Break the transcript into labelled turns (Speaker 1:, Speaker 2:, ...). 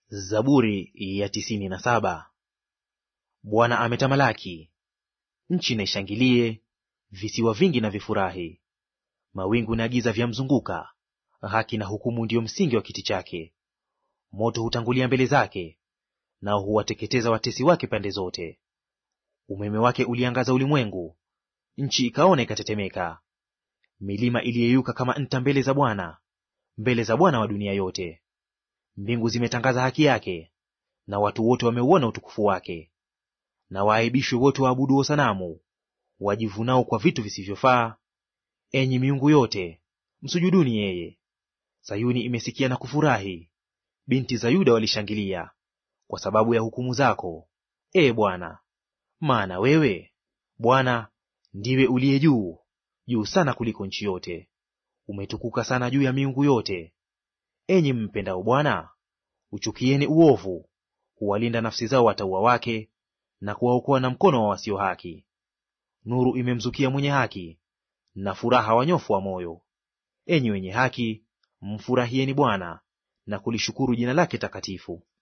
Speaker 1: Zaburi ya tisini na saba. Bwana ametamalaki, nchi na ishangilie, visiwa vingi na vifurahi. Mawingu na giza vyamzunguka, haki na hukumu ndiyo msingi wa kiti chake. Moto hutangulia mbele zake, nao huwateketeza watesi wake pande zote. Umeme wake uliangaza ulimwengu, nchi ikaona ikatetemeka. Milima iliyeyuka kama nta mbele za Bwana, mbele za Bwana wa dunia yote. Mbingu zimetangaza haki yake, na watu wote wameuona utukufu wake. Na waaibishwe wote waabuduo sanamu, wajivunao kwa vitu visivyofaa. Enyi miungu yote, msujuduni yeye. Sayuni imesikia na kufurahi, binti za Yuda walishangilia kwa sababu ya hukumu zako, ee Bwana. Maana wewe Bwana ndiwe uliye juu juu sana kuliko nchi yote, umetukuka sana juu ya miungu yote. Enyi mpendao Bwana, uchukieni uovu, huwalinda nafsi zao watauwa wake, na kuwaokoa na mkono wa wasio haki. Nuru imemzukia mwenye haki, na furaha wanyofu wa moyo. Enyi wenye haki, mfurahieni Bwana na kulishukuru jina lake takatifu.